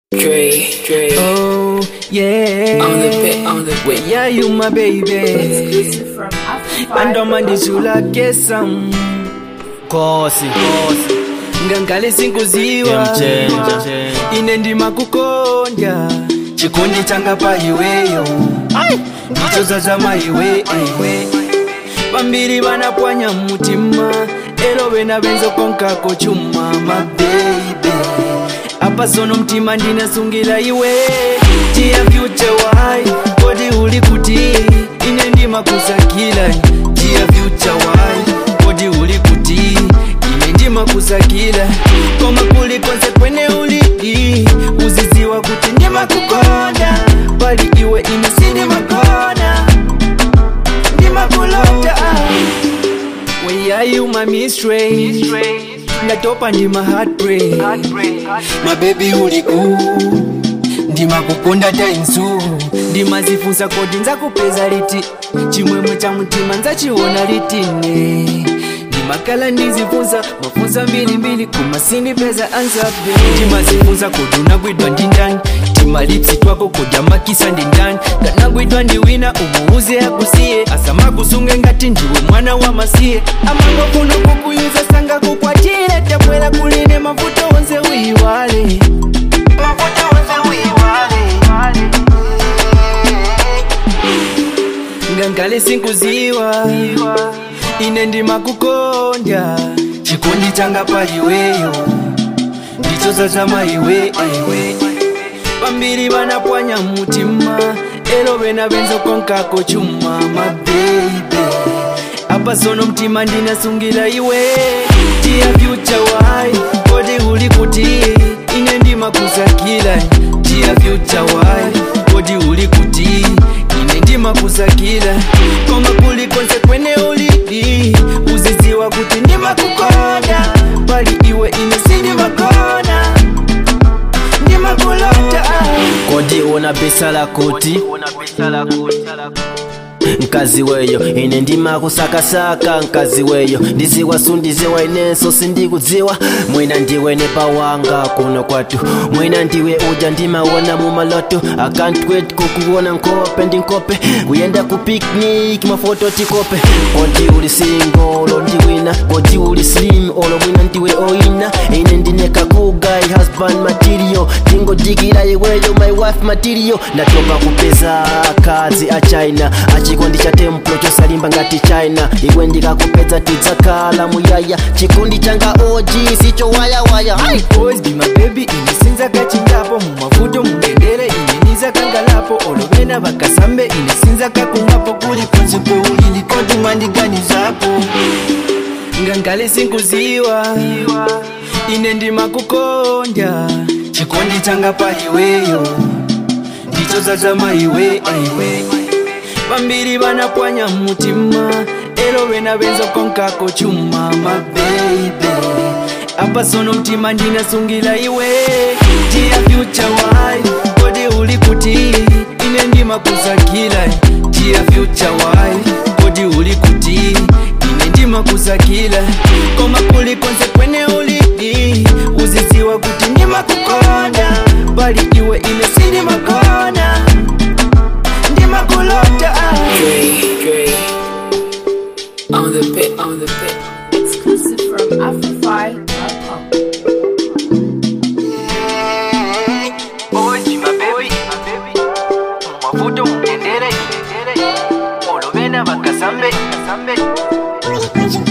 Dre, Dre, Oh, yeah. on the bit, on the Where bit. yeah, you my baby. from Africa. Andomandishula kesam. Kosi, kosi. Ngangale sinkuziwa. Ine ndima kukonda. Chikondi changa pa iweyo. Ndicho zama iwe, iwe. Vambiri vanapwanya mutima. Ero vena venzo konkako chuma, my baby. apa sono mtima ndinasungira iwe tia future wai kodi uli kuti ine ndimakusakila tia future wai kodi uli kuti ine ndimakusakila koma kuli konse kwene uli uziziwa kuti ndimakukonda pali iwe ine sindimakona ndimakulota Where are you, my mistress? Ndatopa ndi my heartbreak My baby uli ku ndimakukonda tainsu ndimazifunsa kodi nzakupeza liti chimwemwe cha mutima nzachiona litine ndimakala ndizifunsa mafunsa mbilimbili koma sindipeza ansabe ndimazifunsa kodi unagwidwa ndi ndani timalipsi twako kodi amakisa ndi ndani ndanagwidwa ndi wina umuuze akusiye asamakusunge ngati ndiwe mwana wa masiye amangofuna kukuyuza sanga kukwatire tabwera kuline mavuto onse uyiwale mavuto onse uyiwale ngangale sinkuziwa ine ndimakukonda chikondi changa paliweyo ndicho zama iwe iwe vambiri vanapwanya mutima ero vena venzokonkako chuma mabeibe apa sono mtima ndinasungira iwe tia future wai kodi uli kuti ine ndimakusakila tia future wai kodi uli kuti ine ndimakusakila koma kuli konse kwene ulili uziziwa kuti ndimakukonda pali iwe ine sindimakona ndimakulota kodi una bisala kuti nkazi weyo ine ndimakusakasaka nkazi weyo ndiziwa sundiziwa inenso sindikudziwa mwina ndiwe nepawanga kuno kwatu mwina ndiwe uja ndimawona mumaloto I can't wait kukuona nkope ndi nkope kuyenda ku picnic mafoto tikope kodi uli single olo ndiwina kodi uli slim olo mwina ndiwe oina ine ndineka kugai husband material ndingodikira iweyo my wife material ndatopa kupeza kazi a china achikondi cha templo chosalimba ngati china iwe ndikakupedza tidzakhala muyaya chikondi changa oji sicho wayawaya Ai! boys be my baby ine sinzakachingapo mumavuto mundendere ine nizakangalapo olovena vakasambe ine sinzakakungapo kuli konse kweulili kodi mwandiganizapo ngangale sinkuziwa ine ndimakukonda chikondi changa paliweyo ndicho zazama iwe iwe vambiri vanapwanya mutima ero vena venzokonkako chuma mabeibe apa sono mtima ndinasungira iwe tia future wai kodi uli kuti ine ndimakusakila tia future wai kodi uli kuti ine ndimakusakila koma kuli konse kwene ulili uziziwa kuti ndimakukonda pali iwe ine sindimakona ndimakulota Dre, Dre, on the bit, on the bit. Exclusive from Africa.com. boys be my baby mumavuto mundendere olovena vakasambe kasambe